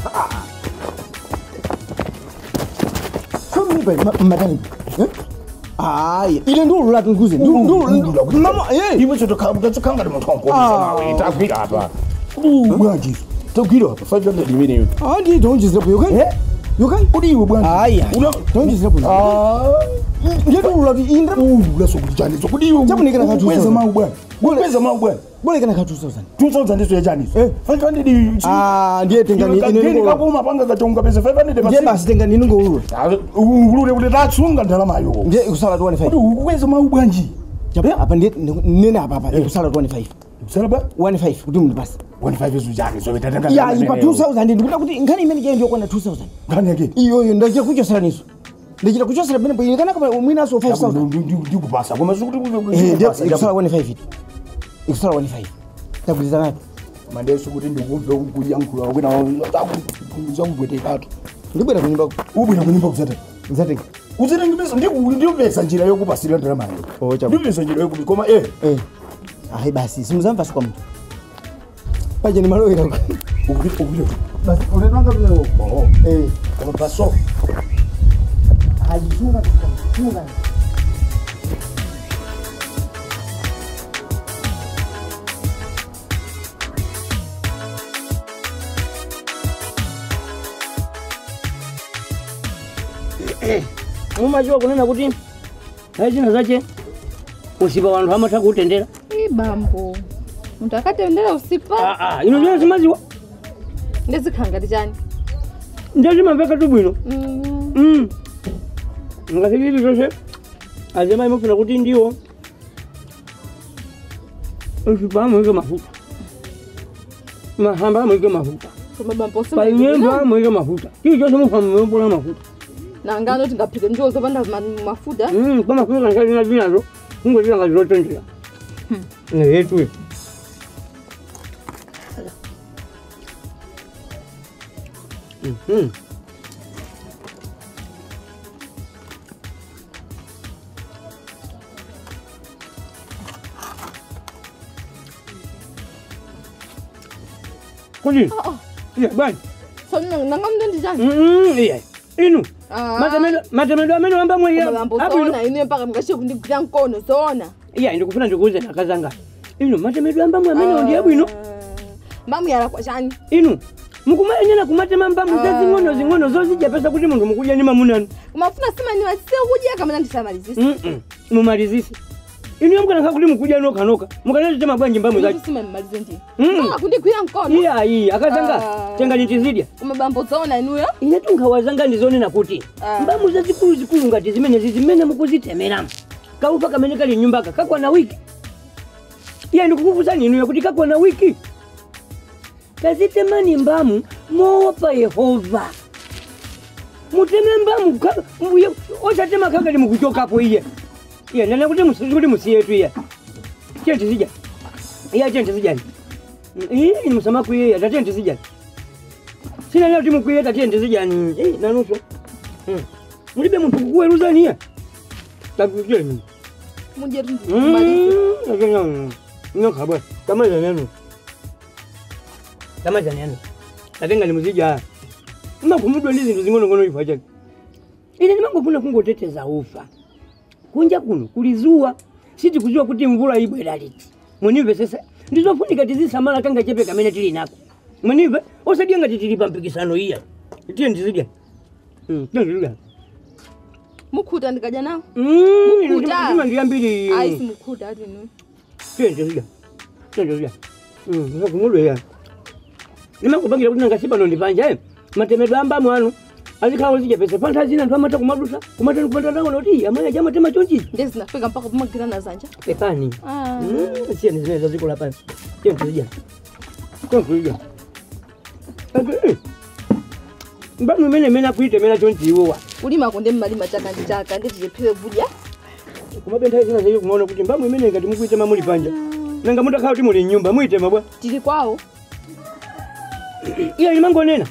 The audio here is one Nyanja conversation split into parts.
somnipa matani hayi ile ndolulati nkuze mama eh iwe chotokhangati munthu wankoisa Ah. mawe tagwira apa bwanjizo tagwira apa 500 imeneyo andi tonjizirapo yokai Eh? yokai kodi iwe bwanji hayi tonjizirapo ndolulati indra ulasokulichaniso kodi iwe Chakunikira ka 2000. kweza mawu bwana kweza mawu bwana bolekana ka 2000 2000 ndiso yachaniso Eh. 500 ah ndiye tengani ine kageni ndingo kakuma panga kachonga pesa 500 ndiye basi basi tengani ndingoulula ulule kuti tatsunga ndalamayo ndiye ikusala 25 kodi ukweza mawu bwanji Chapo, apa ndiye nene apa apa ikusala 25 salaba 15 kuti mundu basi 15 zujaniso betatanga ya ipa 2000 ndikuda kuti nkhani imene iye ndiyokwana 2000 ngani yake iyoyo ndachita kuchosera niso ndachita kuchosera pene bwino kana kama mwinaso 5000 ndikupasa koma eh ndiye ikusala 15 itu ikusala 15 tagwirizana nato mandeso kuti ndikumve kuyankhula kwena zakubwetekatu ndibwera kunyumba ubwera kunyumba kuzata nzatenga uzitengipesa ndipesa njira yokupasira ndalamayo Oh, chabo. ndipesa njira yokupi koma eh eh ayi basi simuzamvasi kwa mtu paje ni malowera ukupita ukupita basi unatanga vile oh eh koma paso hajifunga funga mumachiwa kunena kuti achina zache usipa wanthu amatha kuutendera ibambo munthu akatendera usipa Ah, ah, ino chino simaziwa ndizikhala chani ndachimamveka tu bwino Mm, Mm. ngati chili chonse azimayi mafuna kuti ndiwo usipa amuike mafuta mahamba amuike mafuta koma bambo painyembo amuike mafuta chili chonse mufamumebola mafuta nangano tingaphike ndiwo zopanda ma- mafuta Mm, kwa mafuta kankalina zinazo kungozila ngati zotendera neyetuyo Mhm. Kuni? Ah, ah. Iya, bani. so nangamdo ndi chani Mm, iya. Inu. Ah. Matemedo matemedo amene wamba mwe koma bambo zoona ine mpaka mngashiye kundigwira mkono zoona Iya, ndikufuna ndikuuze nakazanga. Inu matemedo amba mwe amene ndiye bwino. mbamuyala kwa chani Inu. mukumayenyera kumatema mbamu zazing'ono zing'ono zozijapesa kuti munthu mukudya ni mamunanu kumafuna simaniwa sikudya kamene ndisamalizisa Mm-mm. mumalizise inu yomkanakha kuti mukudya nokanoka mukanatitema bwanji mbamu zacho simamalize ndi Mm. mpaka kundigwira mkono iyayi akazanga Ah. tenga nitizidya koma bambo zoona inuyo ine tunkhawazanga ndizonena kuti Ah. mbamu zazikulu zikulu ngati zimenezi zimene mukuzitemeramo kaufa kamene kali nyumbaka kakwana wiki iye ndikukufusani inuyo kuti kakwana wiki kazitemani mbamu moopa yehova muteme mbamu ka- mbuye osatema kakali mukuchokapo iye iye ndana kuti musi- kuti musiyetu iye tiyentizija iye tiyentizijani ini musamakuiyeya tatiyentizijani sina leo timu kuieta tiyentizijani nanuso mulibe munthu kukuweruzaniye takujeni mudye tindimalize nyokhabwa tamazanenu tamazanenu tatenga limuzija makhumudwa ndi zinthu zing'onong'ono ifa chake ine ndimangofuna kungoteteza ufa kunja kuno kuli zuwa sitikuziwa kuti mvula ibwera liti munimvesesa ndizofunika tizisamala kanga chepe kamene tili nako munimve osadya ngati tili pa mpikisano iya tiye ndizidya Mm, tiye ndizidya mukhuta ndikadya nawo Mm, Mukhuta. ndima ndiyambiri ayi simukhuta ati inuyo tiyendezidya tiyendezidya sakumudweya nimangopangira kuti nangasipano ndipanja e matemedwe ambamu anu azikhawo zijapesa pantha zina anthu amata kumadusa kumatani kumatanaona kuti amwe aja amatema chonchi ndezinafika mpaka kumagwirana zanja pepani Ah. siyani zimene zazikola pasi tiyendezidya tiyendezidya mbamu imene imene akuitemera chonchi iwowa kulima konde mmalima chaka ndi chaka ndetichephire kudya kumabentha zina zayo kumaona kuti mbamu imene ngati mukuitema muli panja nanga mutakhala kuti muli mnyumba muitema bwa tili kwawo iya limangonena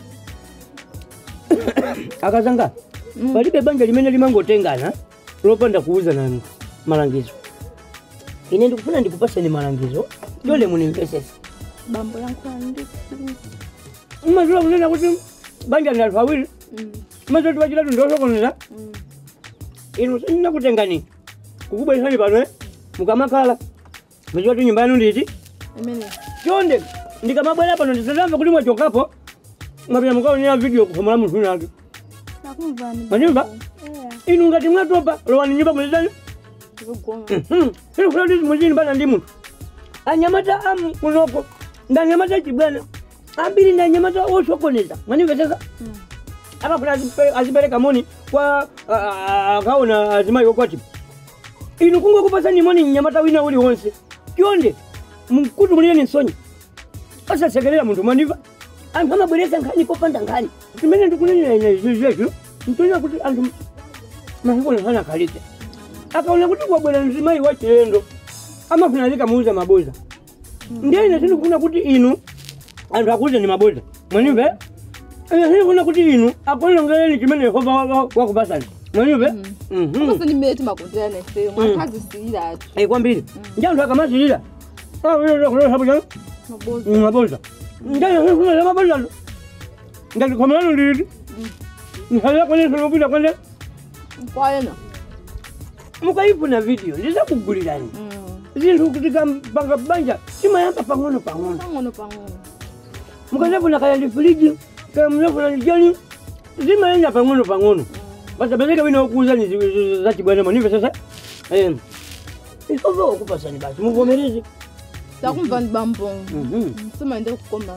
akazanga palibe banja limene limangotengana lopanda kuuza nanu malangizo ine ndikufuna ndikupaseni malangizo yole munimvesese bambo yankhula ndi mmaziwa kunena kuti banja ndi anthu awiri Mm. mazoti wachitatu ndiosokoneza Mm. inu sinakutengani kukubweresani pano eh? mukamakhala machoti nyumba yanu nditi Imene. chonde ndikamabwera pano ndisatamva kuti mwachokapo mwapita mukaonera video kufomola munthu unake Nakumvani. Manyumba? Eh. inu ngati mwatopa lowani nyumba mwezani Ndikugonga. inu kula kuti muzini pana ndi munthu anyamata amu kunoko ndanyamata chibwana ambiri ndanyamata osokoneza mwanimvetesa Mm. amafuna azipereka moni kwa a- a- akaona azimayi okwati inu kungokupasani moni mnyamata wina uli wonse chonde mkuti muliyeni nsonyi asasekerera munthu mwaniva anthu amabweresa nkhani popanda nkhani timene ndikunenera zizezvo ntonya kuti anthu mahikono nkhani akhalitse akaona kuti kwabwera mzimayi wa chilendo amafuna azikamuuza maboza ndiye ine sindikufuna kuti inu anthu akuuze ni maboza mwanimve ine sindikufuna kuti inu akulongereni chimene yehova wa- wa- wakupasani mwanimve Mhm. Kosa ni meti makondera na ife. Mwakazi sira atu. Eh, kwambiri ndi anthu akamazilira sabuja Maboza. maboza ndiyafuna maboza ngatikhomano nditi nsalira kwene sinopita kwene Kwayena. mukayifuna video ndizakugulirani Mm. zinthu kuti kampanga banja simayamba pang'ono pang'ono Pang'ono pang'ono. mukazafuna kaya ndi friji kaya muzafuna ndi jani zimayenda pang'ono pang'ono pasapezeke wina wokuuzani zachibwana manive sasa Eh, ihova wakupasani basi muvomereze Takumvani bambo. Mhm. Sima ende kukoma.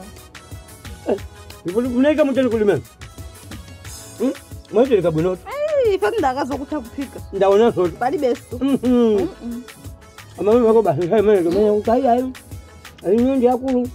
unaika mutali kulimena mwaitereka bwinoto Eh, ife ndakaza kutha kuphika. ndaona soto Pali beso. Mhm. Mm. amame wako basi saimene menya kuti ayi ayi ayi nyondi akulu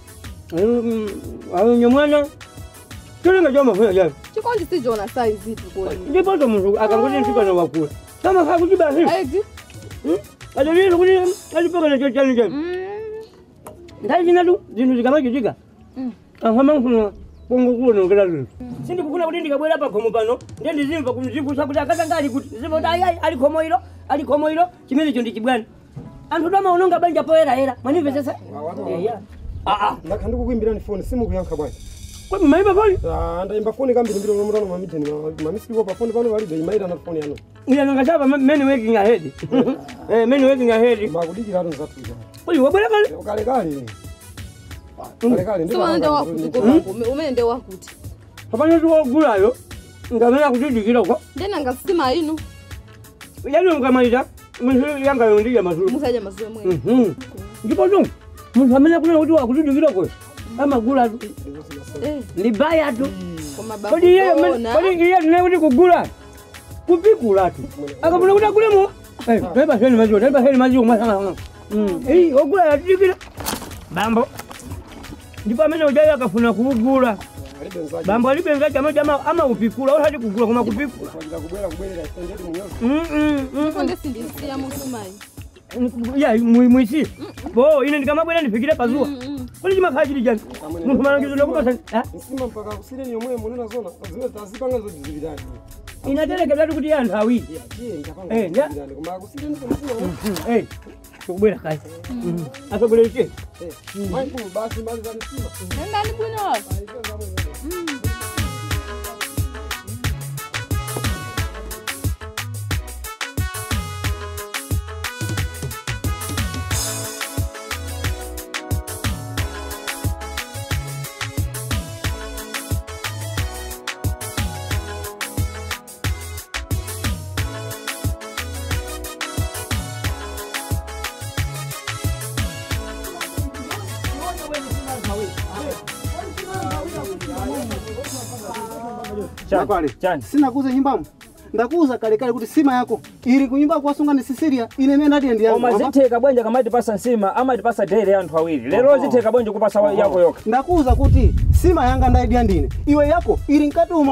ayi nyamwana cholenga chomafuna chayo Chikondi sijona size itu koni. ndipoto munthu akangoti mfikana wakula kamafa kuti basi Ayi. ataliro kuti alipakana chochani chani Mm. nthawi zinatu zinthu zikamachitika Mm. ahamafuna kungokuonongera zinthu sindikufuna kuti ndikabwera pa khomo pano ndiye ndizimva kuzivusa kuti akatanga ali kuti zimva kuti ayi ayi ali khomo ilo ali khomo ilo chimenecho ndi chibwana anthu tamaononga banja poyerayera mwanimvesesa eya aa ndakha ndikukuimbirani foni simukuyankha bwanji kodi maipa pali Ah, ndayimba foni kambiri mbiri unomutano mamideni mamisipiko pa foni pano palibe imayitana foni yanu iyanangachapa many working ahead Eh, many working ahead makudikiratu nzathuza kodi wabwera kale kalekale kalekale Sima ende wakuti koma umene ende wakuti. kapano tiwogulayo ngamena kutidikirako Ndena ngasima inu. yani mkamaliza munthu yangayo ndija mazulu Musaja mazuwe mwe. Mhm. ndipo tu munthu amene kunena kuti wakutidikirako amagula tu Eh, ndi baya tu koma babu. kodi iye ona. kodi iye tine kuti kugula kupikula tu akafuna kuti agulemo taipaseni maziwo taipaseni maziwo masanganga ogula yatidikira bambo ndipo amene ujayo akafuna kugula alibe nzaji bambo alibenga chama chama amaupikula osati kugula koma kupikula kwajira kubwera kubwerera isendeti munyosi Mm, mm, mm. Konde sindisiya musumayi. ya mwisi bo ine ndikamabwera ndifikire pazuwa Mm. kuli chimakhala chili chani munthu malangizo ndakupasa nsima mpaka kusireni yomwe munena zona zimene tazipanga zodizipitani inaterekezatu kuti anthu awiri tiye ndapanga Eh, nda- zodizipitani koma kusireni kumusina Eh, tikubwera kayi asogolereke maikulu basi mali za msima Nendani bwino. Chakale. Sina kuuza nyumbamo. Ndakuuza kale kale kuti sima yako iri kunyumba kwasunga ni Sisilia ine mena ndiye ndiyangu. Koma zitheka bwanja kamatipasa nsima amatipasa tere anthu awiri lero zitheka bwanja kupasa wa- yako yoka Ndakuuza kuti sima yanga ndaidia ndine. Iwe yako iri mkati umo.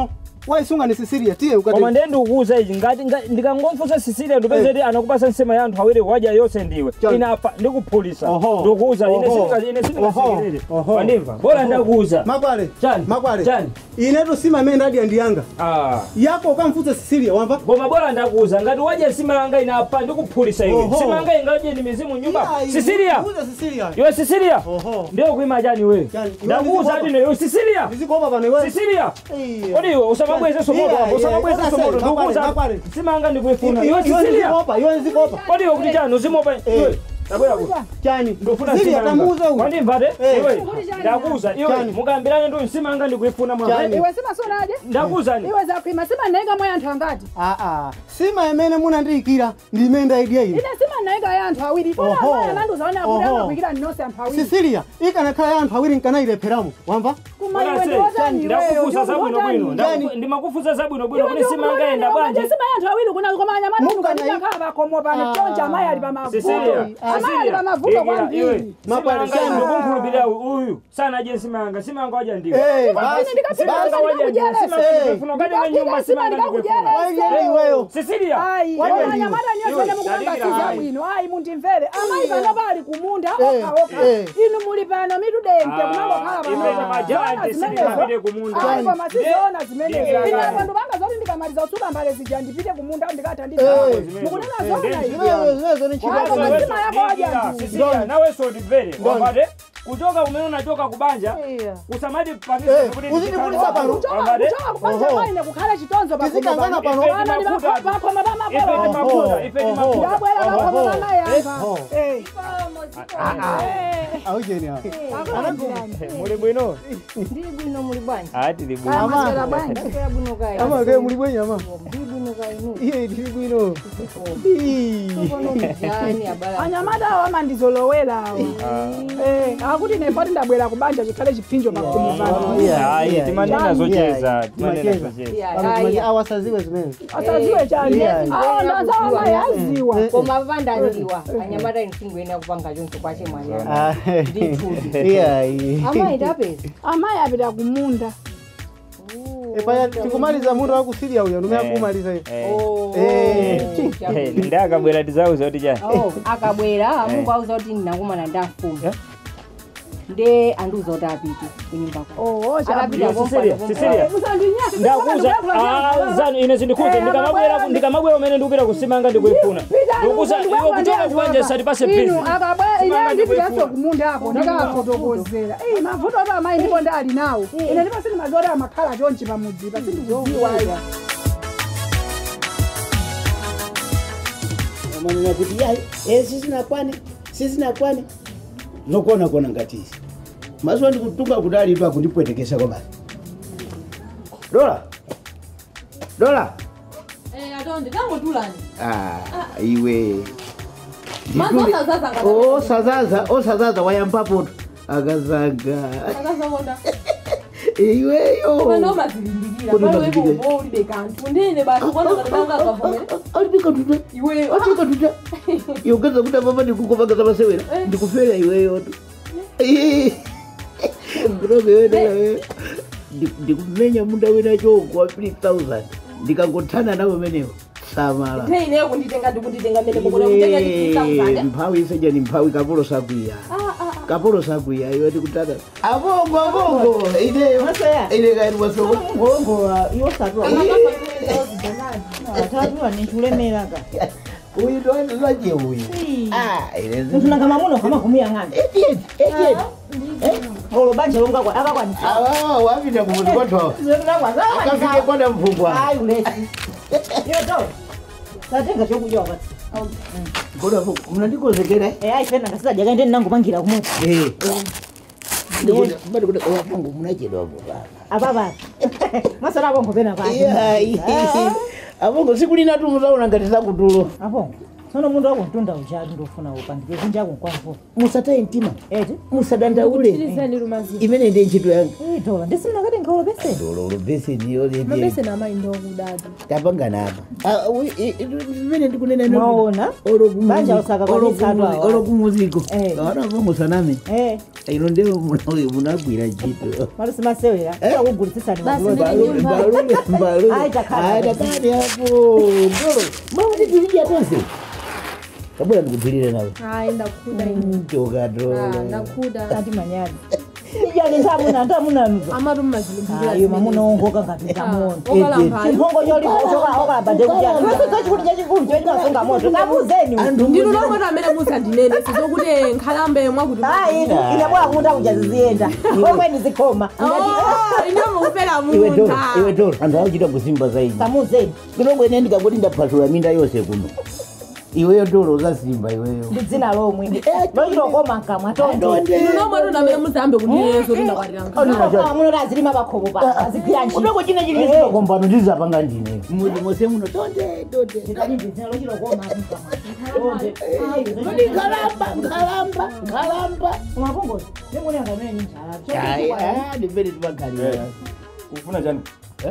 waisunga ni sisiria tiye koma ukati ndiye ndikukuza ichi ngati nga- ndikangomfunsa sisilia ndipeze kuti anakupasa nsima ya anthu awiri waja yonse ndiwe Chani. inapa ndikuphulisa Oho. ndikukuza ine Oho. sindika- ine sindikasekerere Oho. Oho. wandimva bora ndakuuza makwale Chani. makwale Chani. inetu sima imene ndadya ndiyanga Ah. yako ukamfunsa sisiria wamva koma bora ndakuuza ngati waja nsima yanga inapa ndikuphulisa iwe Oho. nsima yanga ingaje ni mizimu nyumba Iya, sisilia uza sisiria iwe sisilia Oho. ndio kuima chani we Chani, iwe ndakuuza ndizikopa. ati iwe sisilia ndizikopa pano iwe sisilia Iya. kodi iwe usamabwezeso moto Iya, hapo iya, usamabwezeso iya, moto makwale, ndikuuza makwale. nsima yanga ndikuifuna iwe iwe sisilia ndizikopa iwe ndizikopa kodi iwe kuti chani uzimopa iwe tabwera kuti chani ndofuna sisiria nsima tamuuza yanga uyu wandimvate Eh. iwe ndakuuza iwe Chani. mukambirane ndi nsima yanga ndikuifuna mwa Chani. iwe simasonaje ndakuuzani iwe zakwima simanaiga mwa anthu angati aa sima imene munandiyikira ndi imene ndayidya ine ine simanaiga ya anthu awiri Oho. fona ananduzaona kuti Oho. amakwikira ndinonse anthu awiri sisilia ikanakhala ya anthu awiri nkanayilepheramo wamva kuma iwe ndiwotani ndakufuza zabwino bwino Chani. Ndaku- ndimakufuza zabwino bwino kuti nsima yanga yenda bwanji sima ya anthu awiri kuna koma anyamata Mungu ukanidakhala pakomo pano chonja amayi ali Cecilia, pamavuto amayi ali Cecilia, pamavuto igira, iwe, kwambiri nsima Mabwana, yanga Chani. ndikunkhulupirira uyu sanadye nsima yanga nsima yanga waja ndiwe Eh, Basi, basi, nsima yanga basi. waja ndiwe nsima yanga Eh. ndikuifuna ukati we nyumba nsima yanga ndikuifuna Waidya iweyo Cecilia ayi Waje ona ndiwe. anyamata niyosene Iwe, mukubangatiza dadikira, bwino ayi mundimvere amayi pano pali kumunda Eh, okha okha eh. inu muli pano mitudente kunangokhala imene majandi sindikapite kumunda ayi koma sizoona zimenezo Eh. ine abantu banga zoti ndikamaliza utsuka mbale zija ndipite kumunda ndikatha Eh. ndizaa mukunena Eh, zona eh, iwe zimenezo zimenezo ni Wako chilaka mazima yako waja Cecilia, nawe sondimvere wapate kuchoka kumene unachoka kubanja usamati Eh, pakisi uzindipulisa pano. kuchoka kupanja Oho. paine kukhale chitonzo Tizikangana pano. Ife ndi mafuta. pakoma ife ndi pamakolo mafuta ife ndi mafuta ndabwera pakoma pamayamba Oho. aujeni awo muli bwino Ndili bwino muli bwanji. ati bwino amasera bwanji Ndakaya bwino kaya. amake muli bwenya ama Ndili bwino kaya inu. iye ndili bwino Kono mjani abala. anyamata awo amandizolowera awo Eh, akuti nefoti ndabwera kubanja chikhale chipinjo pakumu pano ayi timanena zocheza timanena Timacheza. zocheza Ya, Pano haya. timachi awasaziwe zimene asaziwe chani Yeah. awo ndaza amayi aziwa Koma vandandiwa. Anyamata inisingwena kupanga choncho kwache mwanyana. Ah, Ndithuti. iyayi Amayi tapeza. amayi apita kumunda epaya tikumaliza munthu wakusiria uyo ndume Eh. akumaliza iyo Oh. Eh, ndi akabwera tizauza kuti chani Oh, akabwera mungu auza kuti ndinakumana ndamfumu nde andiuza kuti apite kunyumba kwa oo akapita Cecilia, Cecilia. usandinyasi ndakuza ah, zanu ine zindikhuze ndikamabwera ndikamabwera umene ndikupita kusimanga ndikuifuna ndikuza iwe kuchoka kubanja satipase inu pezi akabwera ine Simanga ndipitaso ndikuifuna. kumunda ako ndakafotokozera iyi mavuto ati amayi ndipo ndali nawo ine ndipo sindimazoti amakhala chonchi pamudzipa sindikudziwa manena kuti yayi eh sisinakwane sisinakwane zokona kona ngatizi mazuwa ndikutunga kuti alitu akundipwetekesa kwa basi dola dola Eh, atonde tangotulani ah, iwe mazosazaza osazaza osazaza wayambapoto akazaga akazawona iweyo pano mazilimbikira Kodi pano mazilimbikira. ipo ulibe kanthu ndine basi kuona ngati danga akavomera alipikatuta iweyo alipikatuta yogeza kuti apapa ndikukupangasa masewera ndikufera iweyoto kutoka iwe dola wewe Ndi- ndikumenya munda wina chongo wa 3000 ndikangothana nawo menewo samala nthe ineyo kunditenga ndikunditenga mene kokona kutenga Iwe, chikuisakuzane mphawi iseja ni mphawi kapolo sakwiya kapolo sakwiya iwe tikutaka abongo abongo ine ine kaini mwasoko ngolongola iwosatula atatuwa ninchulemelaka uyu ndoandizaje uyu Ah, ine zi- munthu nangamamuno kamakumuyang'ana Idiot, idiot. ngolo banja longakwa akakwanisa awa wapita kumuti kwathawa akafike kwana mvungwa ayi ulesi yoto tatenga chokudya wakati koda mnandikozekera e ayi fena ngasisadya kaende ndinangomangira kumwepo bado kuda wapangu munachedwa baba apapa masana apongo pena pake abongo sikulina tu muzaona ngati zakutulo apongo tsono munthu akuntunda ujatu ndofuna upandike kunjako kwamvo musataye mtima eti musadandaule Tirizani lumazi. imene ndi ntchito yanga itola ndisinakati nkhaolo pese dololo beseniyo Mabese na mai ndo kudadi. tapangana apa imene ndikunena ino- Mwaona? Olo kumu- Banja usakakwanisa olo kumu- atu awa. olo kumuziko Eh. awanapa musaname eh ino ndiwo munagwira ntchito mali simasewera akugulisisani Basi magulo ndi nyumba. Ai, takhala. takani hapo ndolo makuti tilija tonse kabula ndikubhilire nawe Hai ndakuda ino. Ah, tokatolo ndakuda. ati manyani ijani ntamuna ntamunanuzo Amatu mazilimbira. ayo mamunaongoka ngapinda moto Okalamba. chimphongo choliokabade kuyachikulu chachikulu choinasunga moto kabuzeni Ndinu lomwe amene muzandinene sizokuti nkhalambe mwakuti. hayi ine bora kumuta kujaziziyenda okweni zikhoma Oh, ine mukupera iwe tolo munda. iwe tolo anthu akuchita kusimba zaidi kamuzeni kunongwene ndikangoti ndaphathula minda yonse kuno iweyo tolo uzasimba iweyo ndi dzina lomwe lochilokoma nkamwa tonde Ndinu lomwe atu amene muzambe kundineso tindakwatira nkhalambe. muno azilima pakhomo pa azigwira ntchito kudoko china chili chitokombano ndizapanga ndine muzi mose muno tonde tonde dzina lochilokoma tonde Kodi nkhalamba nkhalamba nkhalamba umapongozi ndimunenga mene Ayi, njala ah, ndipere tipagalira ufuna chani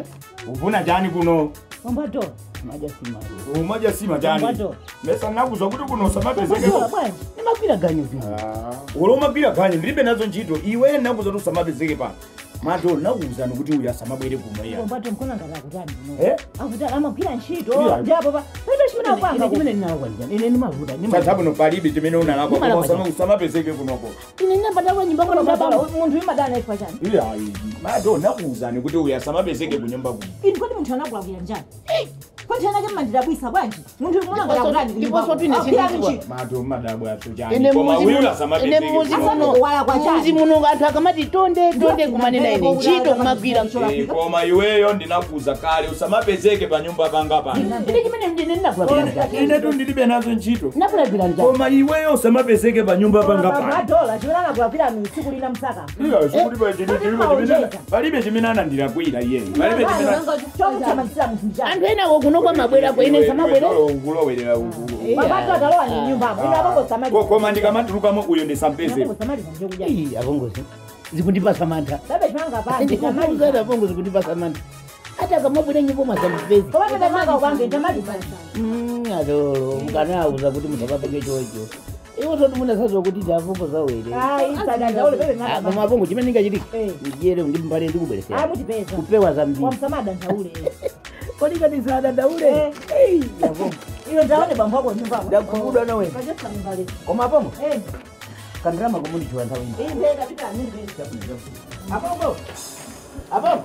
ufuna chani kuno wambato majasimalo umaja sima chani Wambato. mesa nakuzwa kuti kuno usamapezeke Kuzola bwanji nimagwira ganyo pino uli umagwira ganye ndilibe nazo ntchito iwe nakuzwa kuti usamapezeke pano mato nakuzani kuti uyu asamabwere kuno iya wambato mkona ngati akutani Eh? akutani amagwira ntchito Iya. ndipo pa paibe chimene akupanga chimene ndinalakwanjani ine ndimavuta tathabuno palibe chimene unalakwa Ndimala koma kwa usamapezeke kunoko ine ndinapata kwa nyumba kono baba munthu imadana ifa chani iyayi mato nakuzani kuti uyu asamapezeke kunyumba kuno ini kodi munthu anakulakwira njani kodi ana chamandidabwisa bwanji munthu mkona ngati akutani ndiponso tine sindidziwa. mato madabwaso ine chani koma muzi uyu muno ine asamapezeke muzi kuno. muno kuwala kwa chani. muzi muno anthu akamati tonde tonde kumanena ine ntchito kumagwira Eh, koma iweyo ndinakuza kale usamapezeke pa nyumba panga pano ine chimene ndine ndinakulakwira njani ine tu ndilibe nazo ntchito ndinakulakwira njani koma iweyo usamapezeke pa nyumba panga pano madola chimene anakulakwira tsiku lina msaka Iya, sikuti pa chini- chilipo chimene- palibe chimene anandilakwira iyeyo palibe chimene chomuthamangitsira munthu njani anthu enako kunoko mabwerako ine samabwere ngulowerera ukulu mabato atalowa ni nyumbamo ina apongosamaliza Ko- koma ndikamatulukamo uyo ndisampeze apongosamaliza njekudya Ii, apongozi zikundipasa mantha babe chimanga panje ndikufunzana apongo zikundipasa mantha ati akamabwera nyimbo masandipezi koma pete manga ukange tamaliza atolo mukanauza kuti musakapenge chocho iwo toti munasazwa kuti ndafungo zawere ayi sadandaule pepe manga koma apongo chimene ndingachitike Eh. ndiyere ndimbale ayi ndikubweresera mutipeza kupewa zambiri wamsamada ndaule kodi kati sadandaule iyo ndaone bambo wako nyumbamo ndakhumudwa nawe kajesa mbale koma apongo eh kandirama komundichiwa nthawi ino iyi mbega pita nini apongo apongo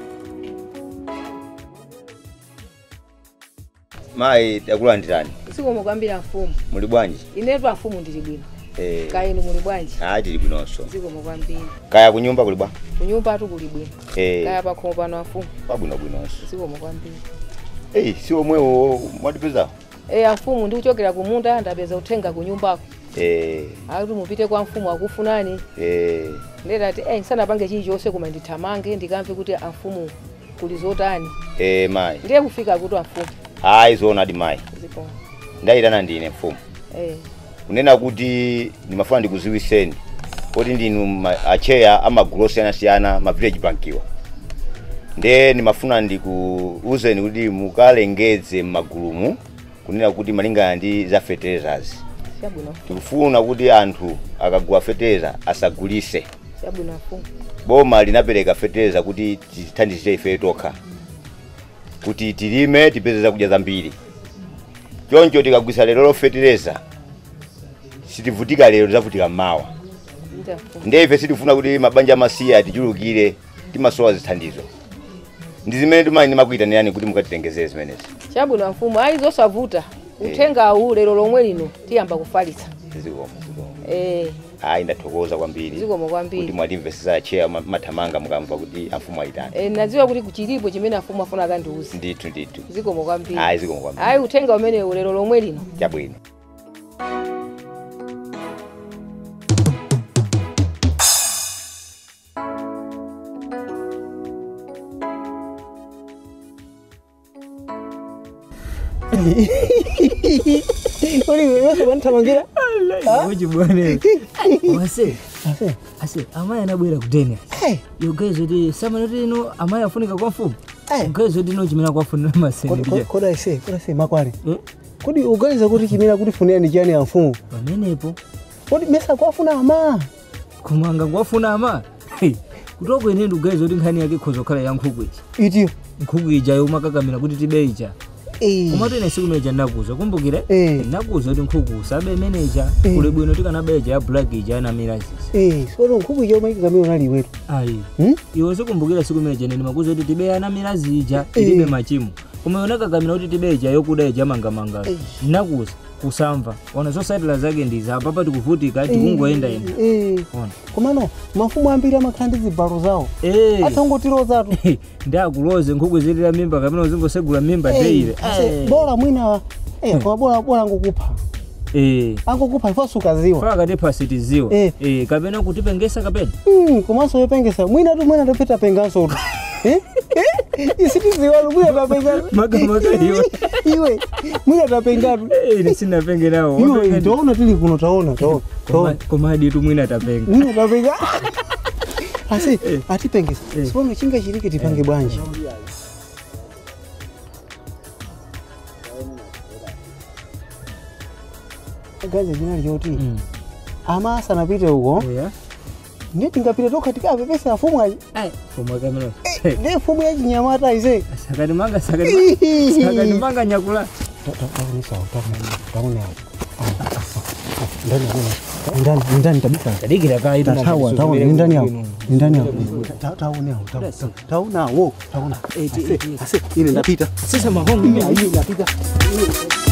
mayi takulandirani sikomo kwambira mfumu muli bwanji inetu afumu ndili bwino Eh, kainu muli bwanji ah tili bwinonso sikomo kwambiri kaya kunyumba kuli bwa kunyumba tu kuli bwino Eh, kaya pakhomo pano afumu pabwino bwinonso sikomo kwambiri eyi si omwewo mwatipezawo e amfumu ndikuchokera kumunda ndapeza uthenga kunyumbako Eh, akuti mupite kwa mfumu akufunani eh, ndetati eh sanapange chilichonse koma ndithamange ndikamve kuti amfumu kuli zotani eh, mayi ndiye kufika kuti amfumu ayi zoonadi mayi zikomo ndayitana ndine mfumu eh kunena kuti ndimafuna ndikuziwiseni kuti ndinu ma- acheya amagulu osiyanasiyana ma village bankiwa nde ndimafuna ndikuuzeni kuti mukalengeze m'magulumu kunena kuti malingana ndi za fertilizers chabwino tikufuna kuti anthu akagula fertilizer asagulise chabwino amfumu boma linapereka fertilizer kuti tithandizire ife tokha kuti tilime tipeze zakudya zambiri choncho tikagwisa lero lo fertilizer sitivutika lero tizavutika mmawa ndi amfumu nde ife sitifuna kuti mabanja amasiye atichulukire timasowa zithandizo ndi zimene timani ndimakuyitanirani kuti mukatitengezere zimenezi chabwino amfumu ayi zosavuta uthengawu lero lomwe lino tiyamba kufalitsa zikomo zikomo eh ayi ndathokoza kwambiri zikomo kuti kwambiri mwatimvesesa acheya ma- mathamanga mukamva kuti amfumu ayitani eh nadziwa kuti kuchilipo chimene amfumu afuna akandiuze ndithu ndithu zikomo kwambiri ayi zikomo kwambiri ayi uthenga umenewu lero lomwe lino chabwino Uli wewe wanithamangira? Uchi bwana. Wase. Ase, amayi anabwera kutene. Yogezo ti samana ti ino amayi afunika kwa mfumu. Yogezo ti ino chimena kwafunira maseni Kodi- ndija. Kodi ise, kodi ise makwale. Kodi uganiza kuti chimera kuti funira ni chani ya mfumu? Pamenepo. Kodi mesa kwafuna ama? Kumanga kwafuna ama. Hey, Kutoko ine ndugezo ti nkhani yake khozo khala ya nkhuku ichi. Itiyo. Nkhuku ija yomakakamira kuti tibe ija. Komatu ine siku meja ndakuza kumbukire ndakuza kuti nkhuku sabe imeneja kuli bwino tikanabeja ya black ija na mirazisi Eh, sono nkhuku iyo mayikamira nali wetu. ayi iwe sikumbukira siku meja nene makuza kuti tibeyana milazi ija ilibe machimo koma yona kakamira kuti tibeja yokuda ija mangamanga nakuza kusamva ona zosatira zake ndiza apapa tikuvutika tikungoyenda enda Eh. Ona. Komano mafumu ambiri amakhala ndi zibalo zawo. Eh. Atangotirozatu. ndakuloze nkhuku zilira mimba kapena uzingosegula mimba teire Ase, Bora mwina eh koma bora bora ngokupha. Angokupha ifo sukaziwa. faka tipasitiziwa Eh. Eh, kapena kutipengesa kapena Mm, komanso yopengesa mwina tu mwina topita penganso tu. Eh? Eh? Isitiziwa lu mwina tapenga. makamaka iwe Iwe mwina tapengatu. ine sinapengerawo Iwe taona tili kuno taona taona. Taona. komadi tumwina tapenga Mwina tapenga. Asi atipengesa. Sipono chinga chilike tipange bwanji. Gaza jina lyoti. Ama asanapite huko. Ndiye tingapita toka tikapepesa afumu aji. fomwe kamera Ndiye fumu ya chinyamata ise. sakati manga sakati ma- sakati manga nyakula ndani ndani kabisa tadikira kaita tawa tawa ni ndani yao ni ndani yao taona yao taona wo taona ase ase ile ndapita sasa mahongo mimi napita